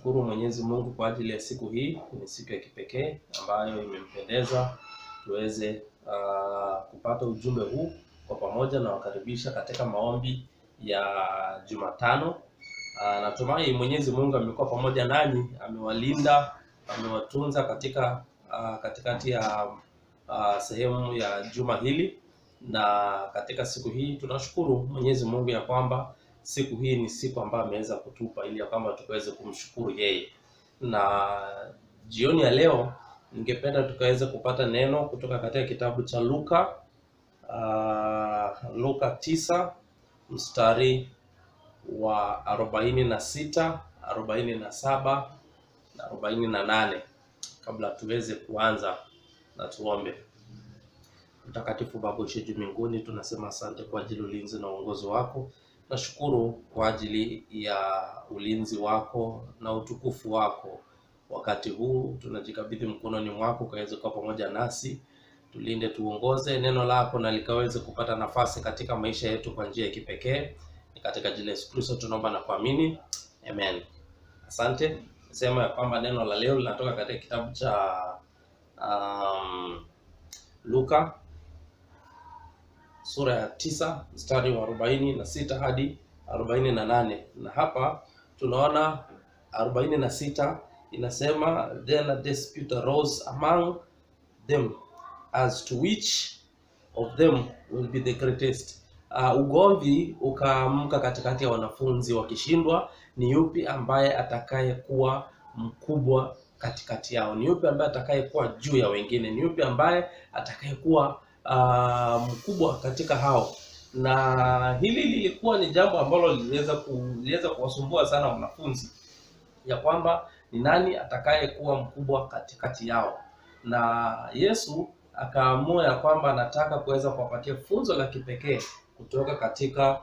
tunashukuru Mwenyezi Mungu kwa ajili ya siku hii. Ni siku ya kipekee ambayo imempendeza tuweze uh, kupata ujumbe huu kwa pamoja, na wakaribisha katika maombi ya Jumatano. Uh, natumai Mwenyezi Mungu amekuwa pamoja nanyi, amewalinda, amewatunza katika uh, katikati ya uh, sehemu ya juma hili, na katika siku hii tunashukuru Mwenyezi Mungu ya kwamba siku hii ni siku ambayo ameweza kutupa ili ya kwamba tukaweze kumshukuru yeye. Na jioni ya leo ningependa tukaweze kupata neno kutoka katika kitabu cha Luka uh, Luka tisa mstari wa arobaini na sita arobaini na saba na arobaini na nane Kabla tuweze kuanza na tuombe. Mtakatifu Baba uishe juu mbinguni, tunasema asante kwa ajili ulinzi na uongozi wako. Nashukuru kwa ajili ya ulinzi wako na utukufu wako. Wakati huu tunajikabidhi mkononi mwako, ukaweze kuwa pamoja nasi, tulinde, tuongoze neno lako na likaweze kupata nafasi katika maisha yetu kwa njia ya kipekee. Ni katika jina la Yesu Kristo tunaomba na kuamini, amen. Asante. Nasema ya kwamba neno la leo linatoka katika kitabu cha um, Luka sura ya tisa mstari wa arobaini na sita hadi arobaini na nane na hapa tunaona arobaini na sita inasema then a dispute arose among them as to which of them will be the greatest. Uh, ugomvi ukaamka katikati ya wanafunzi wakishindwa ni yupi ambaye atakayekuwa mkubwa katikati yao, ni yupi ambaye atakayekuwa juu ya wengine, ni yupi ambaye atakayekuwa uh, mkubwa katika hao. Na hili lilikuwa ni jambo ambalo liliweza ku, liliweza kuwasumbua sana wanafunzi ya kwamba ni nani atakayekuwa mkubwa katikati yao, na Yesu akaamua ya kwamba anataka kuweza kuwapatia funzo la kipekee kutoka katika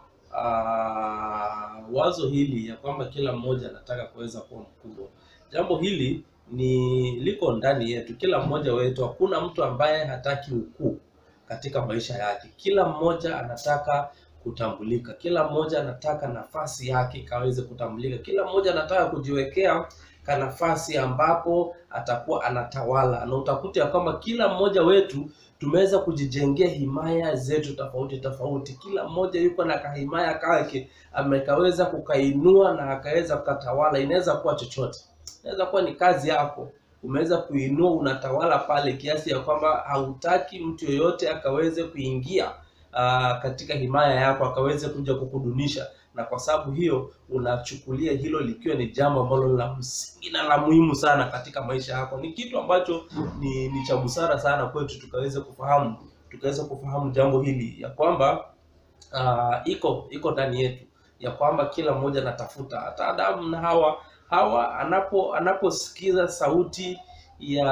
uh, wazo hili ya kwamba kila mmoja anataka kuweza kuwa mkubwa. Jambo hili ni liko ndani yetu, kila mmoja wetu. Hakuna mtu ambaye hataki ukuu katika maisha yake. Kila mmoja anataka kutambulika, kila mmoja anataka nafasi yake ikaweze kutambulika, kila mmoja anataka kujiwekea ka nafasi ambapo atakuwa anatawala, na utakuta ya kwamba kila mmoja wetu tumeweza kujijengea himaya zetu tofauti tofauti. Kila mmoja yuko na kahimaya kake amekaweza kukainua na akaweza kukatawala. Inaweza kuwa chochote, inaweza kuwa ni kazi yako umeweza kuinua, unatawala pale kiasi ya kwamba hautaki mtu yoyote akaweze kuingia aa, katika himaya yako akaweze kuja kukudunisha, na kwa sababu hiyo unachukulia hilo likiwa ni jambo ambalo la msingi na la muhimu sana katika maisha yako. Ni kitu ambacho ni, ni cha busara sana kwetu tukaweze kufahamu tukaweze kufahamu jambo hili ya kwamba aa, iko iko ndani yetu ya kwamba kila mmoja anatafuta, hata Adamu na Hawa Hawa anapo anaposikiza sauti ya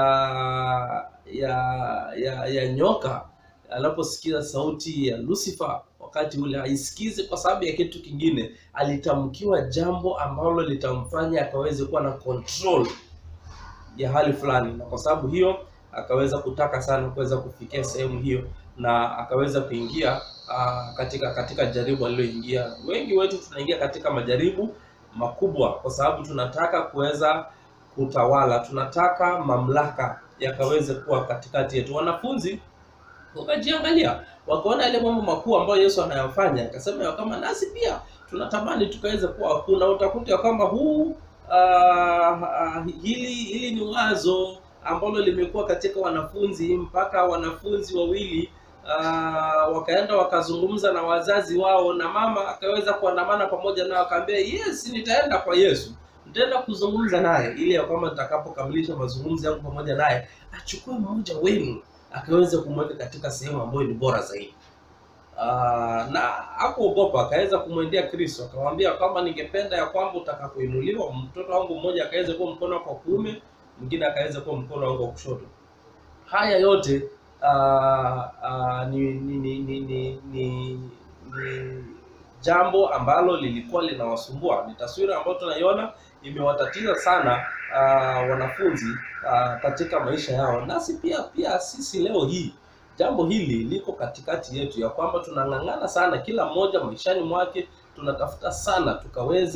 ya ya, ya nyoka, anaposikiza sauti ya Lucifer, wakati ule haisikizi kwa sababu ya kitu kingine, alitamkiwa jambo ambalo litamfanya akaweze kuwa na control ya hali fulani, na kwa sababu hiyo akaweza kutaka sana kuweza kufikia sehemu hiyo, na akaweza kuingia uh, katika katika jaribu aliloingia. Wengi wetu tunaingia katika majaribu makubwa kwa sababu tunataka kuweza kutawala, tunataka mamlaka yakaweze kuwa katikati yetu. Wanafunzi wakajiangalia, wakaona yale mambo makuu ambayo Yesu anayafanya, akasema ya kama nasi pia tunatamani tukaweze kuwa wakuu, na utakuta ya kwamba huu uh, uh, hili hili ni wazo ambalo limekuwa katika wanafunzi mpaka wanafunzi wawili Uh, wakaenda wakazungumza na wazazi wao, na mama akaweza kuandamana pamoja nao, akaambia yes, nitaenda kwa Yesu, nitaenda kuzungumza naye ili ya kwamba nitakapokamilisha mazungumzo yangu pamoja naye achukue mmoja wenu akaweza kumweka katika sehemu ambayo ni bora zaidi. Uh, na hakuogopa, akaweza kumwendea Kristo akamwambia kwamba ningependa ya kwamba utakapoinuliwa mtoto wangu mmoja akaweza kuwa mkono wako wa kuume, mwingine akaweza kuwa mkono wangu wa kushoto. Haya yote Uh, uh, ni, ni, ni, ni, ni, ni, ni jambo ambalo lilikuwa linawasumbua. Ni taswira ambayo tunaiona imewatatiza sana uh, wanafunzi uh, katika maisha yao, nasi pia pia sisi leo hii jambo hili liko katikati yetu, ya kwamba tunang'ang'ana sana, kila mmoja maishani mwake tunatafuta sana tukaweze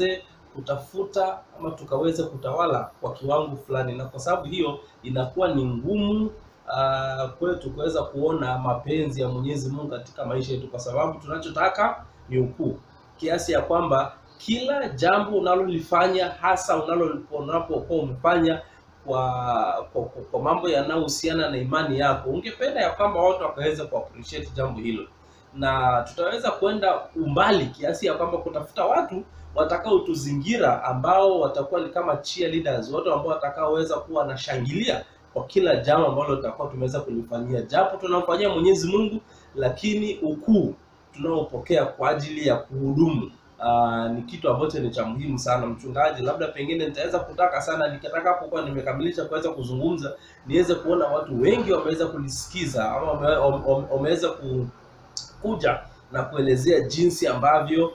kutafuta ama tukaweze kutawala kwa kiwango fulani, na kwa sababu hiyo inakuwa ni ngumu uh, kwetu kuweza kuona mapenzi ya Mwenyezi Mungu katika maisha yetu, kwa sababu tunachotaka ni ukuu, kiasi ya kwamba kila jambo unalolifanya hasa unalo- unapokuwa umefanya kwa, kwa, kwa, kwa mambo yanayohusiana na imani yako, ungependa ya kwamba watu wakaweza kuappreciate jambo hilo, na tutaweza kwenda umbali kiasi ya kwamba kutafuta watu watakaotuzingira ambao watakuwa ni kama cheerleaders, watu ambao watakaoweza kuwa wanashangilia kwa kila jambo ambalo tutakuwa tumeweza kulifanyia, japo tunamfanyia Mwenyezi Mungu, lakini ukuu tunaopokea kwa ajili ya kuhudumu Aa, ni kitu ambacho ni cha muhimu sana mchungaji. Labda pengine nitaweza kutaka sana nikitakapokuwa nimekamilisha kuweza kuzungumza, niweze kuona watu wengi wameweza kulisikiza ama wame- wame- wameweza ku, kuja na kuelezea jinsi ambavyo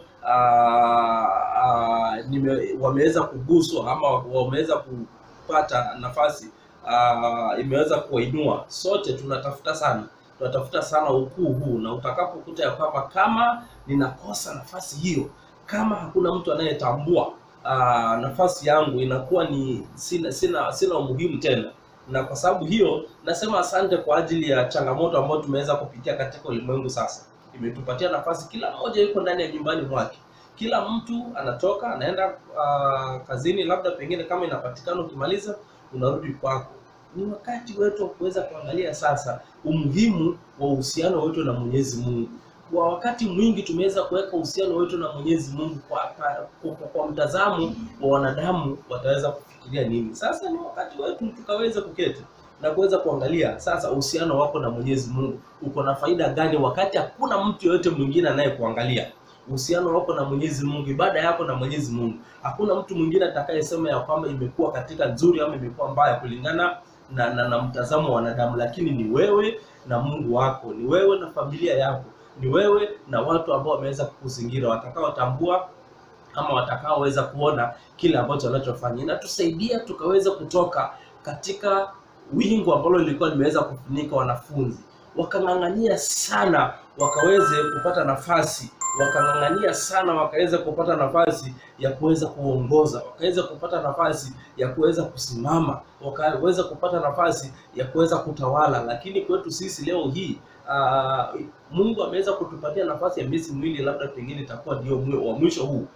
aa, aa, nime, wameweza kuguswa ama wameweza kupata nafasi aa, imeweza kuwainua. Sote tunatafuta sana tunatafuta sana ukuu huu, na utakapokuta ya kwamba kama ninakosa nafasi hiyo, kama hakuna mtu anayetambua aa, nafasi yangu, inakuwa ni sina sina sina umuhimu tena na kwa sababu hiyo nasema asante kwa ajili ya changamoto ambayo tumeweza kupitia katika ulimwengu sasa. Imetupatia nafasi, kila mmoja yuko ndani ya nyumbani mwake, kila mtu anatoka anaenda uh, kazini, labda pengine kama inapatikana, ukimaliza unarudi kwako. Ni wakati wetu wa kuweza kuangalia sasa umuhimu wa uhusiano wetu na Mwenyezi Mungu. Kwa wakati mwingi tumeweza kuweka uhusiano wetu na Mwenyezi Mungu kwa, kwa, kwa, kwa mtazamo wa wanadamu wataweza kufikiria nini. Sasa ni wakati wetu tukaweza kuketi na kuweza kuangalia sasa uhusiano wako na Mwenyezi Mungu uko na faida gani, wakati hakuna mtu yoyote mwingine anayekuangalia. Uhusiano wako na Mwenyezi Mungu, ibada yako na Mwenyezi Mungu, hakuna mtu mwingine atakayesema ya kwamba imekuwa katika nzuri ama imekuwa mbaya kulingana na, na, na mtazamo wa wanadamu, lakini ni wewe na Mungu wako, ni wewe na familia yako, ni wewe na watu ambao wameweza kukuzingira watakaotambua ama watakaoweza kuona kile ambacho wanachofanya. Inatusaidia tukaweza kutoka katika wingu ambalo lilikuwa limeweza kufunika wanafunzi, wakang'ang'ania sana wakaweze kupata nafasi, wakang'ang'ania sana wakaweza kupata nafasi ya kuweza kuongoza, wakaweza kupata nafasi ya kuweza kusimama, wakaweza kupata nafasi ya kuweza kutawala. Lakini kwetu sisi leo hii uh, Mungu ameweza kutupatia nafasi ya miezi miwili, labda pengine itakuwa ndio mwe- wa mwisho huu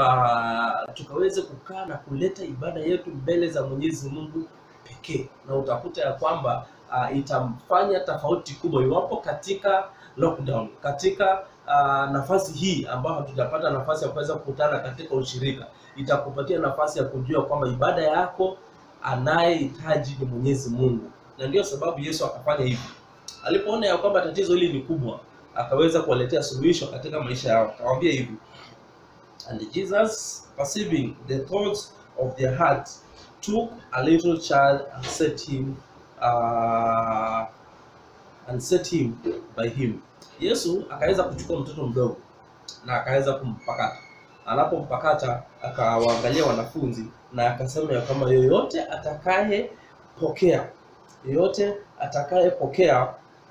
uh, tukaweze kukaa na kuleta ibada yetu mbele za Mwenyezi Mungu pekee, na utakuta ya kwamba uh, itamfanya tofauti kubwa iwapo katika lockdown, katika uh, nafasi hii ambayo hatujapata nafasi ya kuweza kukutana katika ushirika, itakupatia nafasi ya kujua kwamba ibada yako anayehitaji ni Mwenyezi Mungu, na ndio sababu Yesu akafanya hivi. Alipoona ya kwamba tatizo hili ni kubwa, akaweza kuwaletea suluhisho katika maisha yao. Akawaambia hivi, And Jesus, perceiving the thoughts of their hearts, took a little child and set him uh, and set him by him. Yesu akaweza kuchukua mtoto mdogo na akaweza kumpakata. Anapompakata akawaangalia wanafunzi na akasema ya kwamba yoyote atakayepokea yoyote atakayepokea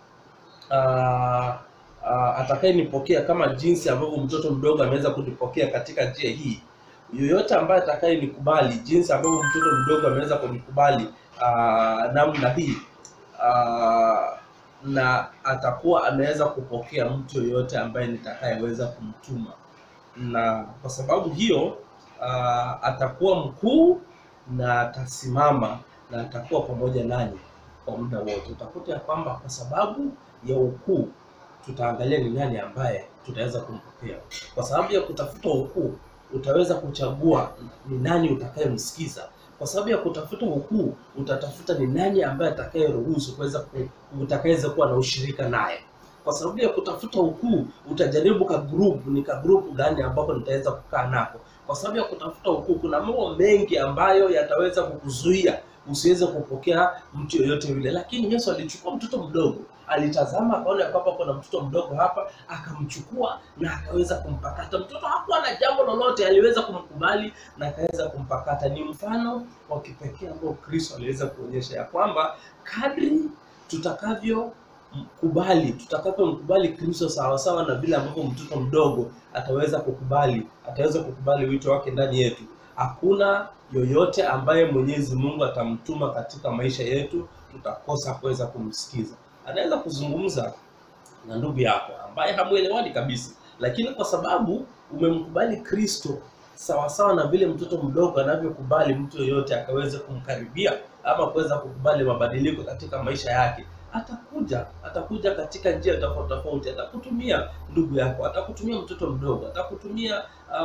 uh, uh, atakayenipokea kama jinsi ambavyo mtoto mdogo ameweza kunipokea katika njia hii, yoyote ambaye atakayenikubali jinsi ambavyo mtoto mdogo ameweza kunikubali uh, namna hii uh, na atakuwa ameweza kupokea mtu yoyote ambaye nitakayeweza kumtuma, na kwa sababu hiyo uh, atakuwa mkuu na atasimama na atakuwa pamoja nanyi kwa muda wote. Utakuta ya kwamba kwa sababu ya ukuu tutaangalia ni nani ambaye tutaweza kumpokea. Kwa sababu ya kutafuta ukuu, utaweza kuchagua ni nani utakayemsikiza. Kwa sababu ya kutafuta ukuu, utatafuta ni nani ambaye atakayeruhusu kuweza ku, utakayeweza kuwa na ushirika naye. Kwa sababu ya kutafuta ukuu, utajaribu ka group, ni ka group gani ambapo nitaweza kukaa nako. Kwa sababu ya kutafuta ukuu, kuna mambo mengi ambayo yataweza kukuzuia usiweze kupokea mtu yoyote yule, lakini Yesu alichukua mtoto mdogo alitazama akaona ya kwamba kuna mtoto mdogo hapa, akamchukua na akaweza kumpakata. Mtoto hakuwa na jambo lolote, aliweza kumkubali na akaweza kumpakata. Ni mfano wa kipekee ambao Kristo aliweza kuonyesha ya kwamba kadri tutakavyo kubali tutakavyomkubali Kristo sawasawa na vile ambavyo mtoto mdogo ataweza kukubali ataweza kukubali wito wake ndani yetu, Hakuna yoyote ambaye Mwenyezi Mungu atamtuma katika maisha yetu tutakosa kuweza kumsikiza. Anaweza kuzungumza na ndugu yako ambaye hamuelewani kabisa, lakini kwa sababu umemkubali Kristo sawasawa na vile mtoto mdogo anavyokubali mtu yoyote akaweze kumkaribia ama kuweza kukubali mabadiliko katika maisha yake, atakuja atakuja katika njia tofauti tofauti. Atakutumia ndugu yako, atakutumia mtoto mdogo, atakutumia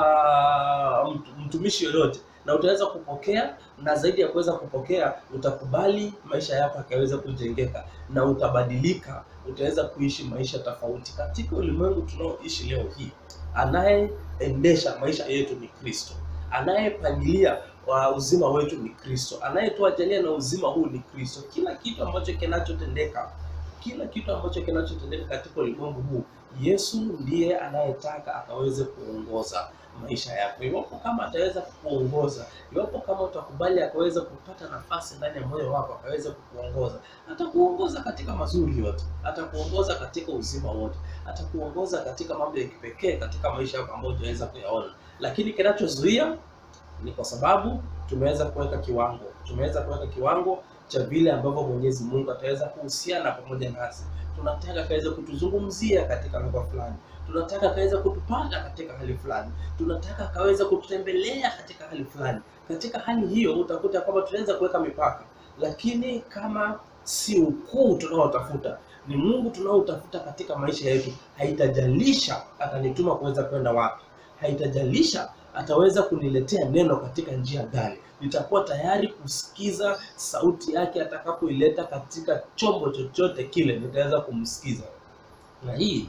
uh, mtumishi yoyote, na utaweza kupokea, na zaidi ya kuweza kupokea, utakubali maisha yako akaweza kujengeka na utabadilika, utaweza kuishi maisha tofauti katika ulimwengu tunaoishi leo hii. Anayeendesha maisha yetu ni Kristo, anayepangilia wa uzima wetu ni Kristo, anayetuajalia na uzima huu ni Kristo. Kila kitu ambacho kinachotendeka, kila kitu ambacho kinachotendeka katika ulimwengu huu, Yesu ndiye anayetaka akaweze kuongoza maisha yako. Iwapo kama ataweza kukuongoza, iwapo kama utakubali akaweza kupata nafasi ndani ya moyo wako, akaweza kukuongoza, atakuongoza katika mazuri yote, atakuongoza katika uzima wote, atakuongoza katika mambo ya kipekee katika maisha yako ambayo utaweza kuyaona. Lakini kinachozuia ni kwa sababu tumeweza kuweka kiwango, tumeweza kuweka kiwango cha vile ambavyo Mwenyezi Mungu ataweza kuhusiana pamoja nasi. Tunataka akaweza kutuzungumzia katika lugha fulani, tunataka akaweza kutupata katika hali fulani, tunataka akaweza kututembelea katika hali fulani. Katika hali hiyo utakuta kwamba tunaweza kuweka mipaka, lakini kama si ukuu tunaotafuta ni Mungu tunaotafuta katika maisha yetu, haitajalisha atanituma kuweza kwenda wapi, haitajalisha ataweza kuniletea neno katika njia gani, nitakuwa tayari kusikiza sauti yake atakapoileta katika chombo chochote kile, nitaweza kumsikiza. Na hii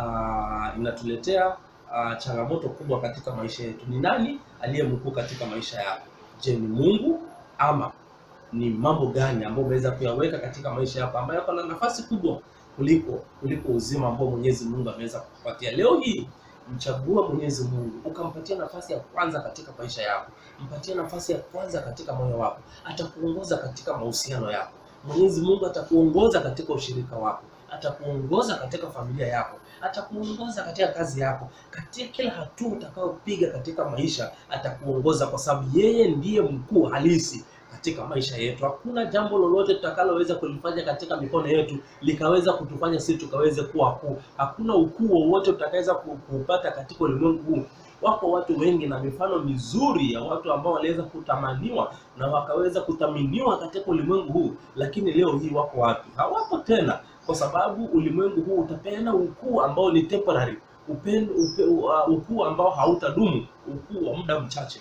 uh, inatuletea uh, changamoto kubwa katika maisha yetu. Ni nani aliye mkuu katika maisha yako? Je, ni Mungu ama ni mambo gani ambayo umeweza kuyaweka katika maisha yako ambayo yako na nafasi kubwa kuliko kuliko uzima ambao Mwenyezi Mungu ameweza kukupatia leo hii? Mchagua Mwenyezi Mungu, ukampatia nafasi ya kwanza katika maisha yako, mpatie nafasi ya kwanza katika moyo wako, atakuongoza katika mahusiano yako. Mwenyezi Mungu atakuongoza katika ushirika wako, atakuongoza katika familia yako, atakuongoza katika kazi yako, katika kila hatua utakayopiga katika maisha atakuongoza, kwa sababu yeye ndiye mkuu halisi katika maisha yetu. Hakuna jambo lolote tutakaloweza kulifanya katika mikono yetu likaweza kutufanya sisi tukaweze kuwa kuu. Hakuna ukuu wowote utakaweza kuupata katika ulimwengu huu. Wako watu wengi na mifano mizuri ya watu ambao waliweza kutamaniwa na wakaweza kuthaminiwa katika ulimwengu huu, lakini leo hii wako wapi? Hawapo tena, kwa sababu ulimwengu huu utapeana ukuu ambao ni temporary, upendo upe, uh, ukuu ambao hautadumu, ukuu wa muda mchache,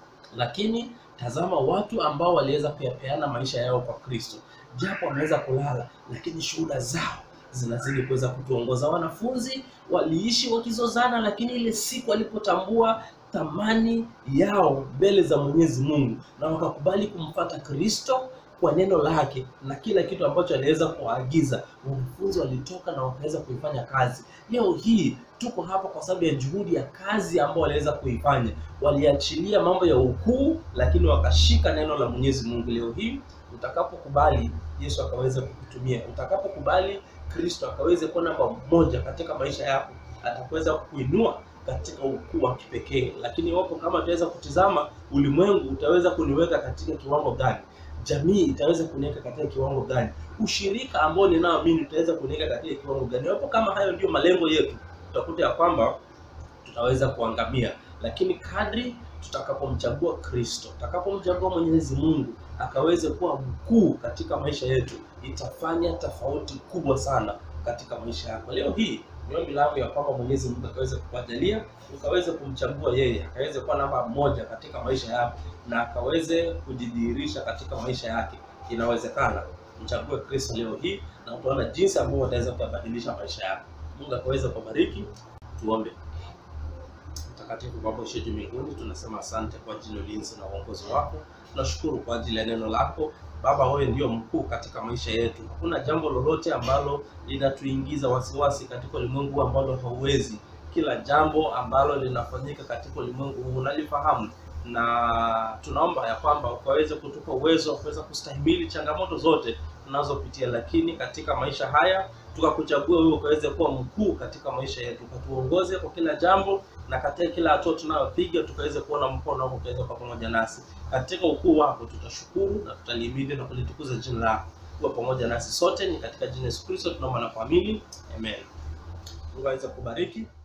lakini Tazama watu ambao waliweza kuyapeana maisha yao kwa Kristo, japo wameweza kulala, lakini shuhuda zao zinazidi kuweza kutuongoza. Wanafunzi waliishi wakizozana, lakini ile siku walipotambua thamani yao mbele za Mwenyezi Mungu na wakakubali kumfuata Kristo kwa neno lake na kila kitu ambacho aliweza kuwaagiza, wanafunzi walitoka na wakaweza kuifanya kazi. Leo hii tuko hapa kwa sababu ya juhudi ya kazi ambao waliweza kuifanya. Waliachilia mambo ya ukuu, lakini wakashika neno la Mwenyezi Mungu. Leo hii utakapokubali Yesu akaweza kukutumia, utakapokubali Kristo akaweze kuwa namba moja katika maisha yako, atakuweza kukuinua katika ukuu wa kipekee. Lakini iwapo kama utaweza kutizama ulimwengu, utaweza kuniweka katika kiwango gani? Jamii itaweza kuniweka katika kiwango gani? Ushirika ambao ninaoamini utaweza kuniweka katika kiwango gani? Iwapo kama hayo ndio malengo yetu, utakuta ya kwamba tutaweza kuangamia. Lakini kadri tutakapomchagua Kristo, tutakapomchagua Mwenyezi Mungu akaweze kuwa mkuu katika maisha yetu, itafanya tofauti kubwa sana katika maisha yako. Leo hii ni ombi langu ya kwamba Mwenyezi Mungu akaweze kukujalia ukaweze kumchagua yeye, akaweze kuwa namba moja katika maisha yako na akaweze kujidhihirisha katika maisha yake. Inawezekana mchague Kristo leo hii na utaona jinsi ambavyo wataweza kuyabadilisha maisha yako. Mungu akaweze kubariki. Tuombe. Mtakatifu Baba uliye juu mbinguni, tunasema asante kwa ajili ya ulinzi na uongozi wako. Tunashukuru kwa ajili ya neno lako Baba, wewe ndio mkuu katika maisha yetu. Hakuna jambo lolote ambalo linatuingiza wasiwasi katika ulimwengu ambalo hauwezi. Kila jambo ambalo linafanyika katika ulimwengu huu unalifahamu, na tunaomba ya kwamba ukaweze kutupa uwezo wa kuweza kustahimili changamoto zote tunazopitia, lakini katika maisha haya tukakuchagua wewe ukaweze kuwa mkuu katika maisha yetu, ukatuongoze kwa kila jambo na katika kila hatua tunayopiga, tukaweze kuona mkono wako ukaweze kuwa pamoja nasi katika ukuu wako. Tutashukuru na tutalihimidi na kulitukuza jina lako, kuwa pamoja nasi sote. Ni katika jina Yesu Kristo tunaomba na kuamini, amen. Mungu aweze kubariki.